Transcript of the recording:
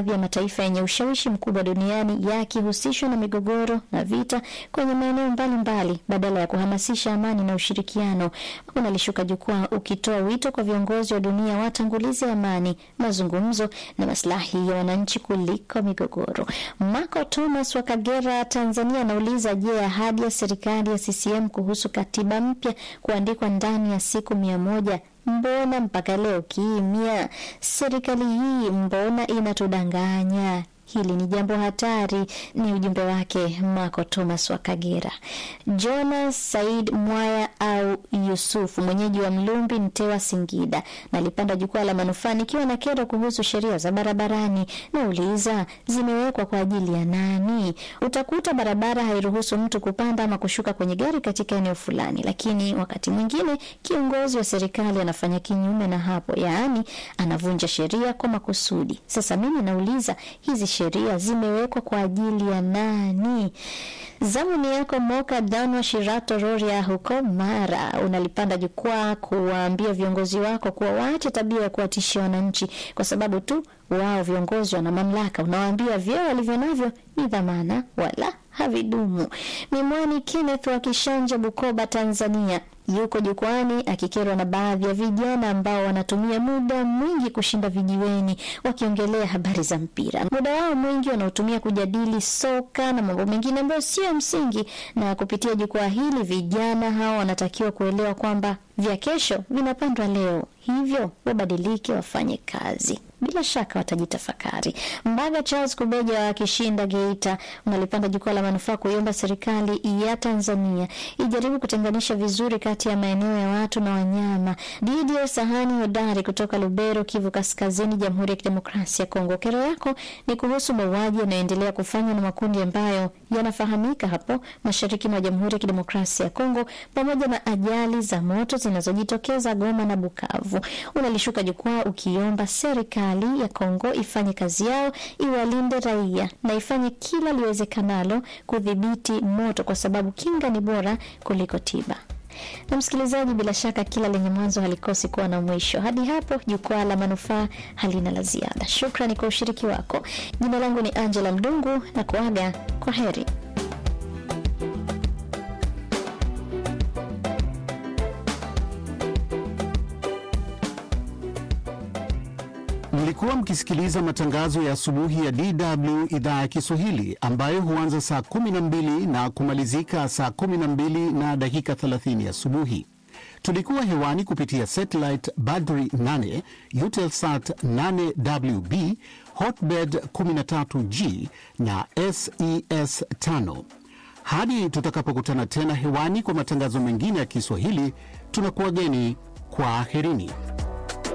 ya mataifa yenye ushawishi mkubwa duniani yakihusishwa na migogoro na vita kwenye maeneo mbalimbali badala ya kuhamasisha amani na ushirikiano. Unalishuka jukwaa ukitoa wito kwa viongozi wa dunia watangulize amani, mazungumzo na maslahi ya wananchi kuliko migogoro. Marco Thomas wa Kagera, Tanzania, anauliza je, ahadi ya serikali ya CCM kuhusu katiba mpya kuandikwa ndani ya siku mia moja mbona mpaka leo kimya? Serikali hii mbona inatudanganya? Hili ni jambo hatari. Ni ujumbe wake Marco Thomas wa Kagera. Jonas Said Mwaya au Yusufu, mwenyeji wa Mlumbi, Mtewa, Singida, nalipanda jukwaa la manufaa nikiwa na kero kuhusu sheria za barabarani. Nauliza, zimewekwa kwa ajili ya nani? Utakuta barabara hairuhusu mtu kupanda ama kushuka kwenye gari katika eneo fulani, lakini wakati mwingine kiongozi wa serikali anafanya kinyume na hapo, yaani anavunja sheria kwa makusudi. Sasa mimi nauliza hizi sheria zimewekwa kwa ajili ya nani? Zamu ni yako Moka Danwa Shirato Roria huko Mara, unalipanda jukwaa kuwaambia viongozi wako kuwa waache tabia ya kuwatishia wananchi kwa sababu tu wao viongozi wana mamlaka. Unawaambia vyeo walivyo navyo ni dhamana wala havidumu. Mimwani Kenneth wa Kishanja, Bukoba, Tanzania yuko jukwani akikerwa na baadhi ya vijana ambao wanatumia muda mwingi kushinda vijiweni wakiongelea habari za mpira. Muda wao mwingi wanaotumia kujadili soka na mambo mengine ambayo sio msingi, na kupitia jukwaa hili vijana hao wanatakiwa kuelewa kwamba vya kesho vinapandwa leo, hivyo wabadilike, wafanye kazi bila shaka watajitafakari. Mbaga Charles Kubeja wa Kishinda, Geita, unalipanda jukwaa la manufaa kuiomba serikali ya Tanzania ijaribu kutenganisha vizuri kati ya maeneo ya watu na wanyama. Didier Sahani Hodari kutoka Lubero, Kivu Kaskazini, Jamhuri ya Kidemokrasia ya Kongo, kero yako ni kuhusu mauaji yanayoendelea kufanywa na makundi ambayo yanafahamika hapo mashariki mwa Jamhuri ya Kidemokrasia ya Kongo, pamoja na ajali za moto zinazojitokeza Goma na Bukavu. Unalishuka jukwaa ukiomba serikali ya Kongo ifanye kazi yao, iwalinde raia na ifanye kila liwezekanalo kudhibiti moto, kwa sababu kinga ni bora kuliko tiba. Na msikilizaji, bila shaka kila lenye mwanzo halikosi kuwa na mwisho. Hadi hapo jukwaa la manufaa halina la ziada. Shukrani kwa ushiriki wako. Jina langu ni Angela Mdungu na kuaga kwa heri. Mlikuwa mkisikiliza matangazo ya asubuhi ya DW idhaa ya Kiswahili ambayo huanza saa 12 na kumalizika saa 12 na dakika 30 asubuhi. Tulikuwa hewani kupitia satellite Badri 8, Eutelsat 8WB, Hotbird 13G na SES 5. Hadi tutakapokutana tena hewani kwa matangazo mengine ya Kiswahili, tunakuwageni kwa aherini.